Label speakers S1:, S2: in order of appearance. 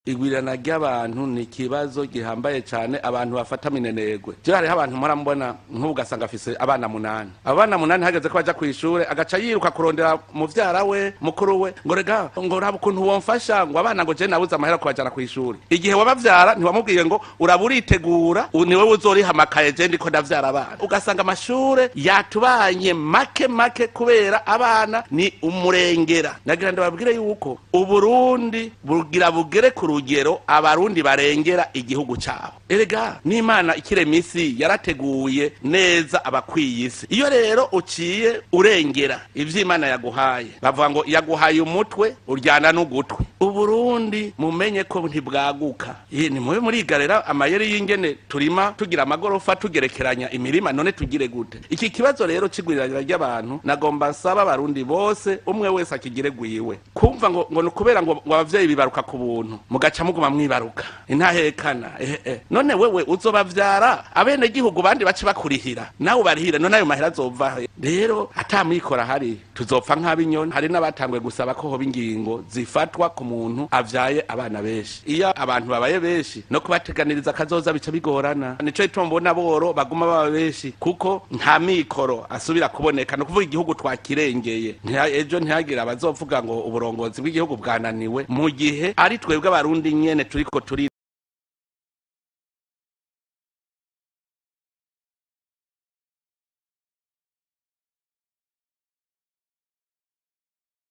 S1: igwirana ry'abantu ni ikibazo gihambaye cyane abantu bafata minenegwe je hariho abantu mpora mbona nk'ubu ugasanga afise abana munani abo bana munani hageze ko baja kw'ishure agaca yiruka kurondera muvyara we mukuru we ngo rega ngo raba ukuntu womfasha ngo abana ngo je nabuze amahera kubajana kw'ishure igihe wabavyara ntiwamubwiye ngo uraba uritegura u- niwe uzoriha amakaye je ndiko ndavyara abana ugasanga amashure yatubanye make make kubera abana ni umurengera nagira ndababwire yuko uburundi bugira bugere ku rugero abarundi barengera igihugu cabo erega n'imana ikirema isi yarateguye neza abakwiye isi iyo rero uciye urengera ivyo imana yaguhaye bavuga ngo yaguhaye umutwe uryana n'ugutwi uburundi mumenye ko ntibwaguka Ye, nimube murigarera amayeri y'ingene turima tugira amagorofa tugerekeranya imirima none tugire gute iki kibazo rero c'igwirirana ry'abantu nagomba nsaba abarundi bose umwe wese akigire gwiwe kumva ngo ngo ni ukubera ngo ngo abavyeyi bibaruka ku buntu mugaca muguma mwibaruka intahekana eh, eh. none wewe uzobavyara abene gihugu bandi bace bakurihira nawe ubarihire none ayo mahera azova he rero atamwikora hari tuzopfa nk'abinyoni hari n'abatanguye gusaba ko hoba ingingo zifatwa ku muntu avyaye abana benshi iyo abantu babaye benshi no kubateganiriza akazoza bica bigorana nico gituma mbona boro baguma baba benshi kuko nta mikoro asubira kuboneka ni ukuvuga igihugu twakirengeye Ntiha- ejo ntihagire abazovuga ngo uburongozi bw'igihugu bwananiwe mu gihe ari twebwe abarundi nyene turiko turi